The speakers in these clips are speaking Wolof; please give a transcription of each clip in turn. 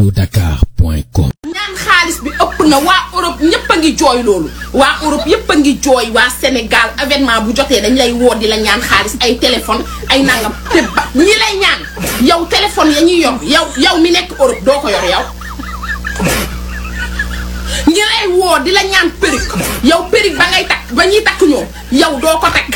allodakar.com ñaan xaalis bi ëpp na waa Europe ñëpp a ngi jooy loolu waa Europe yëpp a ngi jooy waa Sénégal événement bu jotee dañ lay woo di la ñaan xaalis ay téléphone ay nangam te ba ñi lay ñaan yow téléphone ya ñuy yor yow yow mi nekk Europe doo ko yor yow ñi lay woo di la ñaan perruque yow perruque ba ngay takk ba ñuy takk ñoom yow doo ko takk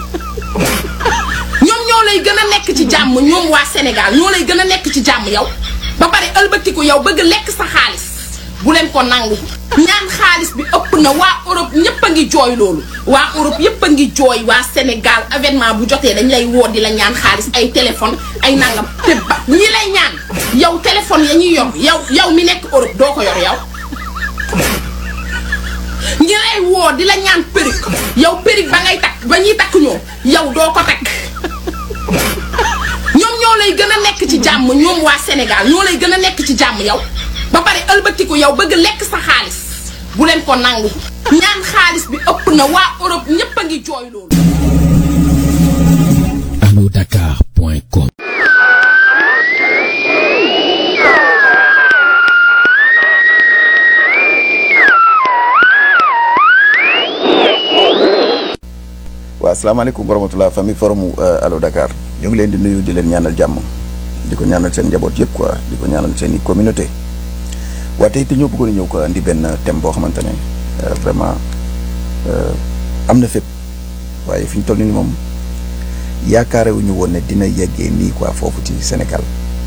ñoom ñoo lay gën a nekk ci jàmm ñoom waa Sénégal ñoo lay gën a nekk ci jàmm yow ba pare ëlbatiku yow bëgg lekk sa xaalis bu leen ko nangu ñaan xaalis bi ëpp na waa Europe ñëpp a ngi jooy loolu waa Europe yëpp a ngi jooy waa Sénégal événement bu jotee dañ lay woo di la ñaan xaalis ay téléphone ay nangam te ba ñi lay ñaan yow téléphone ya ñuy yor yow yow mi nekk Europe doo ko yor yow ñi lay woo di la ñaan perruque yow perruque ba ngay takk ba ñuy takk ñoom yow doo ko takk ñoom ñoo lay gën a nekk ci jàmm ñoom waa Sénégal ñoo lay gën a nekk ci jàmm yow ba pare ëlbatiku yow bëgg lekk sa xaalis bu leen ko nangu ñaan xaalis bi ëpp na waa Europe ñëpp a ngi jooy loolu allodakar.com waaw asalaamaaleykum wa rahmatulah famille forum Allo Dakar ñu ngi leen di nuyu di leen ñaanal jàmm di ko ñaanal seen njaboot yëpp quoi di ko ñaanal seen i communauté waaye tey te ñoo bëggoon a ñëw ko indi benn thème boo xamante ne vraiment am na fépp waaye fi ñu toll nii moom yaakaarewuñu woon ne dina yeggee nii quoi foofu ci Sénégal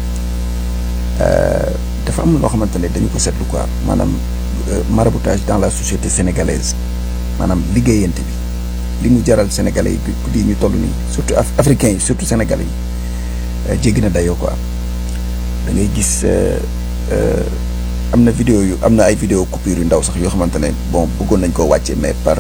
dafa am loo xamante ne dañu ko seetlu quoi maanaam maraboutage dans la société sénégalaise maanaam liggéeyante bi. li mu jaral sénégalais yi di ñu toll nii surtout africains yi surtout sénégalais yi jéggi na dayoo quoi da ngay gis am na vidéo yu am na ay vidéo coupure yu ndaw sax yoo xamante ne bon bëggoon nañ koo wàcce mais par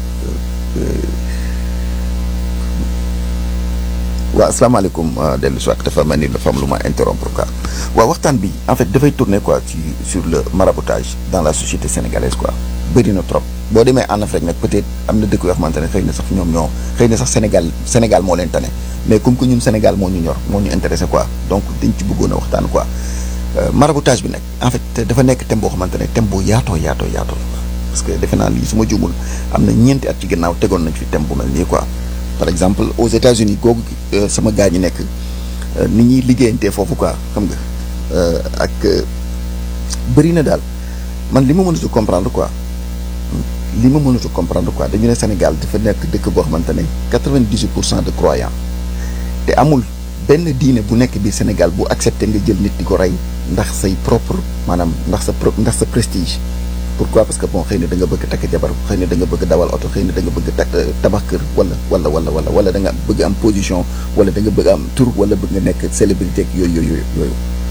waaw asalaamaaleykum dellu si waat dafa mel ni dafa am lu ma interrompre quoi waaw waxtaan bi en fait dafay tourner quoi ci sur le maraboutage dans la société sénégalaise quoi bëri na trop boo demee en Afrique nag peut-être am na dëkk yoo xamante ne xëy na sax ñoom ñoo xëy na sax Sénégal Sénégal moo leen tane mais comme que ñun Sénégal moo ñu ñor moo ñu intéressé quoi donc dañ ci bëggoon a waxtaan quoi maraboutage bi nag en fait dafa nekk thème boo xamante ne thème bu yaatoo yaatoo yaatoo la parce que defe naa lii su ma juumul am na ñeenti at ci ginnaaw tegoon nañ fi thème bu mel nii quoi par exemple aux États-Unis googu sama gaa ñi nekk ni ñuy liggéeyantee foofu quoi xam nga ak bëri na daal man li ma mënut a comprendre quoi li ma mënut a comprendre quoi dañu ne Sénégal dafa nekk dëkk boo xamante ne quatre-vingt-dix-huit pour cent de croyants te amul benn diine bu nekk biir Sénégal bu accepté nga jël nit di ko rey ndax say propre maanaam ndax sa pro ndax sa prestige. pourquoi parce que bon xëy na da nga bëgg takk jabar xëy na da nga bëgg dawal oto xëy na da nga bëgg takk tabax kër wala wala wala wala wala da nga bëgg am position wala da nga bëgg am tur wala bëgg nga nekk célébrité ak yooyu yooyu yooyu